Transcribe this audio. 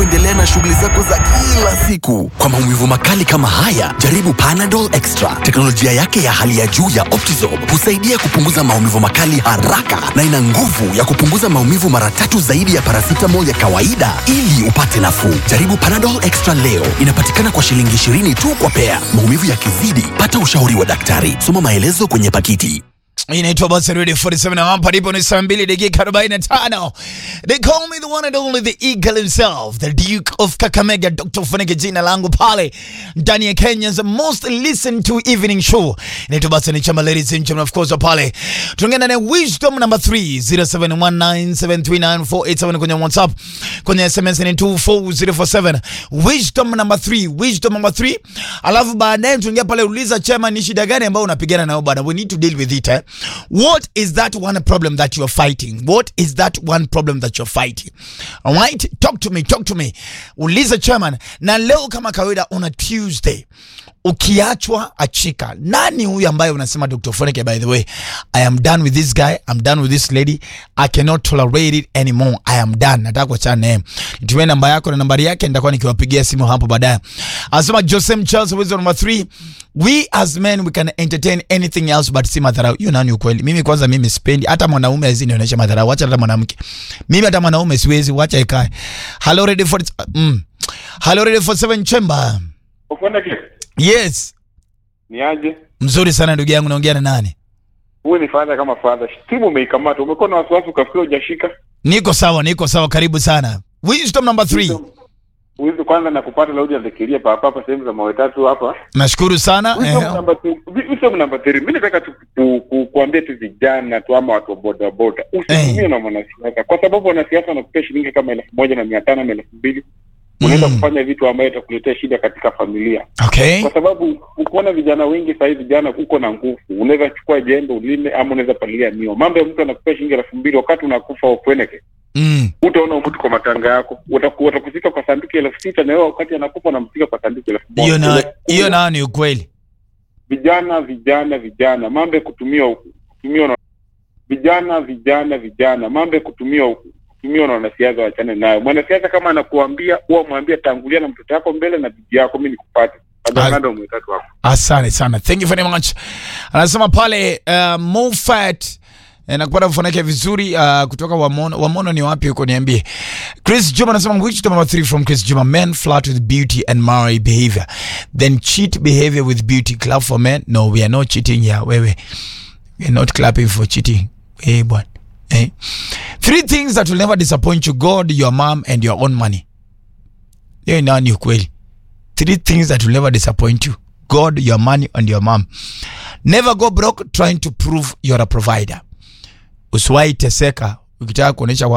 kuendelea na shughuli zako za kila siku. Kwa maumivu makali kama haya, jaribu Panadol Extra. Teknolojia yake ya hali ya juu ya Optizorb husaidia kupunguza maumivu makali haraka na ina nguvu ya kupunguza maumivu mara tatu zaidi ya paracetamol ya kawaida ili upate nafuu. Jaribu Panadol Extra leo. Inapatikana kwa shilingi 20 tu kwa pea. Maumivu yakizidi, pata ushauri wa daktari. Soma maelezo kwenye pakiti. inaitwa basi Radio 47 na hapa ndipo ni saa mbili dakika 45. They call me the one and only the eagle himself, the Duke of Kakamega, Dr. Funike jina langu pale ndani ya Kenya's most listened to evening show. Inaitwa basi ni chama ladies and gentlemen of course pale. Tunaongea na wisdom number 3 0719739487 kwenye WhatsApp, kwenye SMS ni 24047. Wisdom number 3, wisdom number 3. Alafu baadaye tunaingia pale uliza chama ni shida gani ambayo unapigana nayo bana. We need to deal with it eh. What is that one problem that you're fighting? What is that one problem that you're fighting? All right? Talk to me, talk to me. Uliza chairman. Na leo kama kawaida on a Tuesday ukiachwa achika. Nani huyu ambaye unasema Dr. Foneke, by the way, I am done with this guy, I'm done with this lady, I cannot tolerate it anymore. I am done. Nataka kuachana naye. Nitumie namba yako na nambari yake nitakuwa nikiwapigia simu hapo baadaye. Anasema Joseph Charles wisdom number 3, we as men we can entertain anything else but si madharau. Hiyo nani ukweli? Mimi kwanza mimi sipendi hata mwanaume azinionyesha madharau, acha hata mwanamke. Mimi hata mwanaume siwezi, wacha ikae. Hello ready for mm. Hello ready for 7 chamber. Ukwenda ke? Yes. Ni aje? Mzuri sana ndugu yangu, naongea na nani? Huyu ni father kama father. Timu umeikamata. Umekuwa na wasiwasi ukafikiri hujashika. Niko sawa, niko sawa, karibu sana. Wisdom number 3. Huyu kwanza na kupata laudi anafikiria papa hapa sehemu za mawe tatu hapa. Nashukuru sana. Wisdom Eh, number 2. Wisdom number 3. Mimi nataka tu ku- ku- kuambia tu vijana tu ama watu wa boda boda. Usitumie Eh. na mwanasiasa kwa sababu wanasiasa wanakupea shilingi kama elfu moja na mia tano ama elfu mbili. Unaenda Mm. kufanya vitu ambayo itakuletea shida katika familia. Okay. kwa sababu ukiona vijana wengi sahii vijana uko na nguvu unaweza chukua jembe ulime ama unaweza palilia mio mambo ya mtu anakupea shilingi elfu mbili wakati unakufa ukweneke Mm. utaona mtu kwa matanga yako Wataku- watakuzika kwa sanduku elfu sita na wewe wakati anakufa unamzika kwa sanduku elfu moja Hiyo na Una- hiyo na ni ukweli. vijana vijana vijana mambo ya kutumia kutumia na vijana vijana vijana mambo ya kutumia kutumia na wanasiasa wachane nayo mwanasiasa kama anakuambia huwa mwambie tangulia na mtoto wako mbele na bibi yako mimi nikupate ajanado mwetatu wako Asante sana. Thank you very much. Anasema pale uh, Mofat eh, nakupata kufanake vizuri uh, kutoka Wamono. Wamono ni wapi huko niambie. Chris Juma anasema which number 3 from Chris Juma men flirt with beauty and marry behavior then cheat behavior with beauty clap for men no we are not cheating ya wewe we are not clapping for cheating eh bwana eh three things that will never disappoint you God your mom and your own money hiyo nani ukweli three things that will never disappoint you God, your money, and your mom. Never go broke trying to prove you're a provider. Usiwahi teseka ukitaka kuonyesha